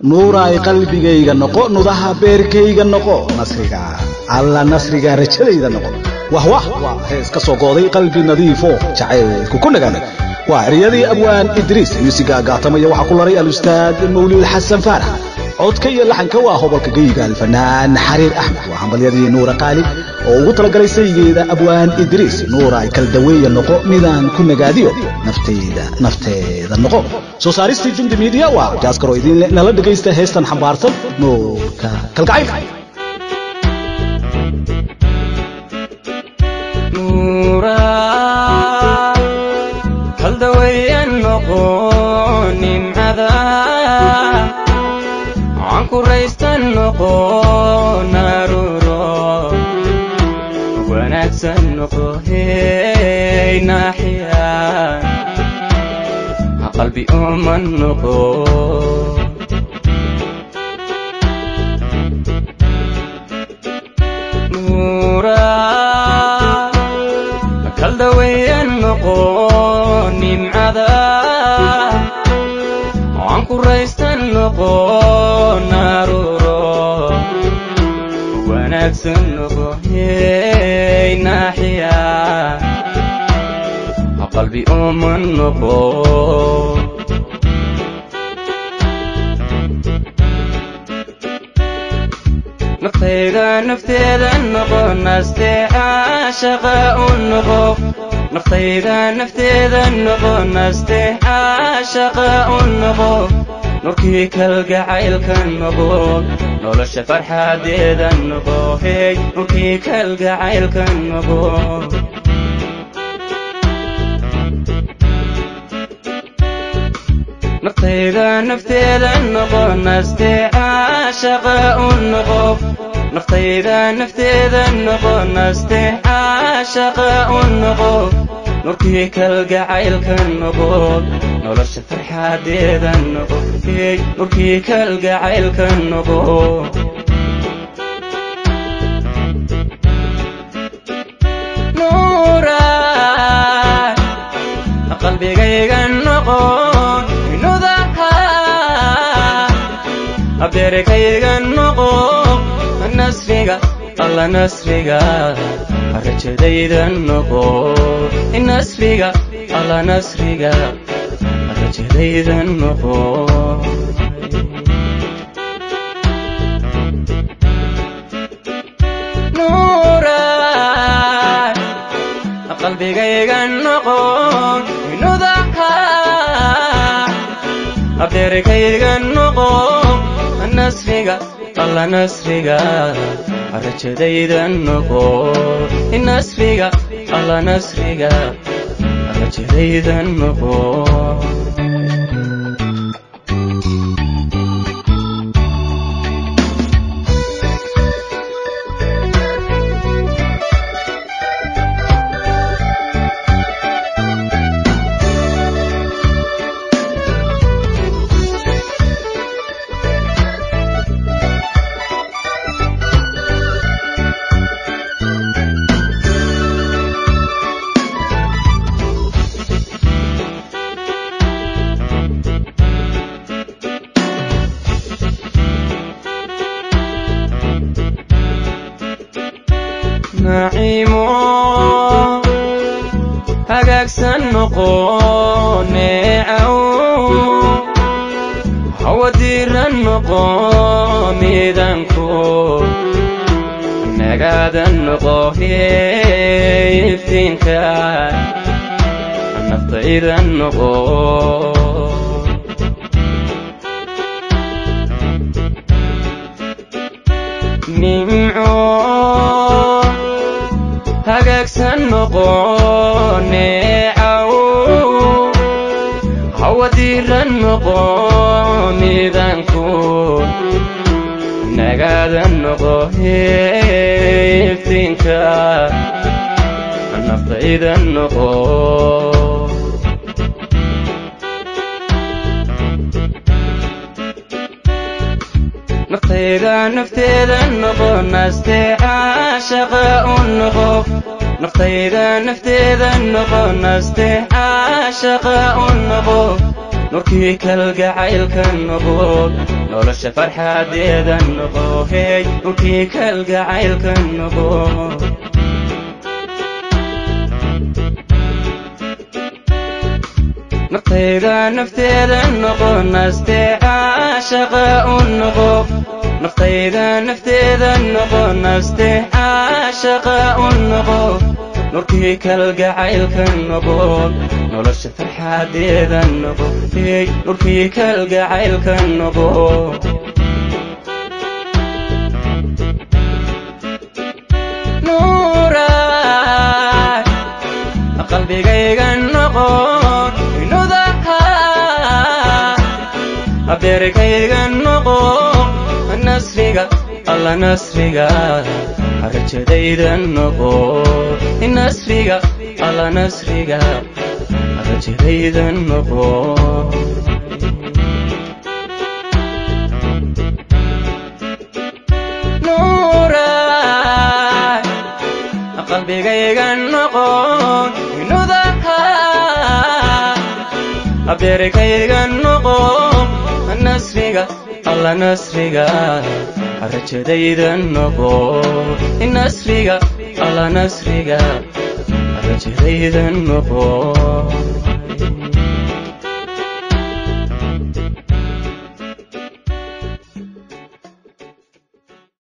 nuuraay qalbigayga noqo nudaha beerkayga noqo nasriga alla nasriga rajadayda noqo wah wah waa hees ka soo gooday qalbi nadiifo jacaylku ku nagaaday waa eryadii abwaan idriis muusiga gaatamaya waxaa ku laray alustaad mawlid xasan faarax codka iyo laxanka waa hobolka geyiga alfanaan xariir axmed waa hambalyadii nuura qaalib oo ugu talagalay saygeeda abwaan idriis nuura ay kala daweeya noqo midaan ku nagaadiyo nafteyda nafteeda noqo soo saaristii jumdi miidiya waa jaaskaro idinle nala dhegaysta heestan xambaarsan nuurka kalgacaylka kaldawayan noqo nimcada aan ku raystan noqo naruro wanaagsan noqo hey naaxiya qalbi uman noqo kaldawayan noqo nimcada aan ku raystan noqo naruro wanaagsan noqo hey naaxiya qalbi uman noqo naftayda nafteeda noqo nasteeca shaqa u noqo naftayda nafteeda noqo nasteeca shaqa u noqo nurkii kalgacaylka noqo nolosha farxadeeda noqo hey nurkii kalgacaylka noqo naftayda nafteeda noqo nasteeca shaqa u noqo naftayda nafteeda noqo nasteeca shaqa u noqo nurkii kalgacaylka noqo nolosha farxadeeda noqo hey nurkii kalgacaylka noqo qalbigayga noqo abeerkayga noqo nasriga alla nasriga rajadayda noqo nasriga alla nasriga rajadayda noqo qalbigayga noqo nudaha abeerkayga noqo nasriga alla nasriga rajadayda noqo nasriga alla nasriga rajadayda noqo naciimo hagaagsan noqo neecaw hawadiiran noqo miidanku nagaadan noqo iftiinka naftaydan noqo nimco hagaagsan noqo neecaw hawadiiran noqo miidanku nagaadan noqo iftiinka naftaydan noqo naftayda nafteeda noqo nasteeca shaqa u noqo naftayda nafteeda noqo nasteeca shaqa u noqo nurkii kalgacaylka noqo nolosha farxadeeda noqo hey nurkii kalgacaylka noqo naftayda nafteeda noqo nasteeca shaqa u noqo naftayda nafteeda noqo nasteeca shaqa u noqo nurkii kalgacaylka noqo nolosha farxadeeda noqo hey nurkii kalgacaylka noqo nuuraay qalbigayga noqo inudaha abeerkayga noqo nasriga alla nasriga rajadayda noqo nasriga alla nasriga rajadayda noqo nuuraay qalbigayga noqo inudaha abeerkayga noqo nasriga alla nasriga rajadayda noqo nasriga alla nasriga rajadayda noqo